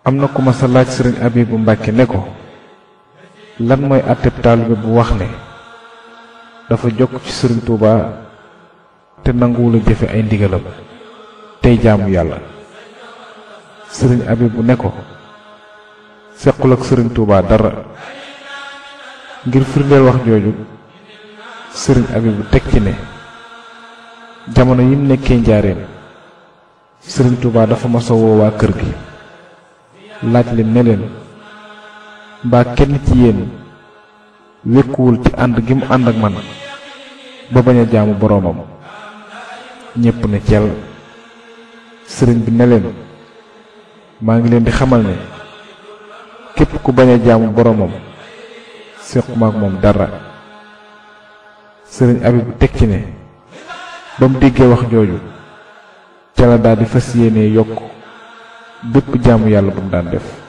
am na ku ma sa laaj sëriñ Abibu Mbàkke ne ko lan mooy àtteb taalibe bu wax ne dafa jokk ci sëriñ Tuuba te nanguwula jëfe ay ndigalam tey jaamu yàlla sëriñ Abibu ne ko sequl ak sëriñ Tuuba dara ngir firndeel wax jooju sëriñ Abibu teg ci ne jamono yim nekkee njaareem sëriñ Tuuba dafa masa woo waa kër gi laaj leen ne leen mbaa kenn ci yéen wékkuwul ci ànd gi mu ànd ak man ba bañ a jaamu boroomam ñépp ne cel sëriñ bi ne leen maa ngi leen di xamal ne képp ku bañ a jaamu boroomam séquma ak moom dara sëriñ Abibu teg ci ne ba mu déggee wax jooju ca la daal di fas yéene yokk bépp jaamu yàlla bu mu daan def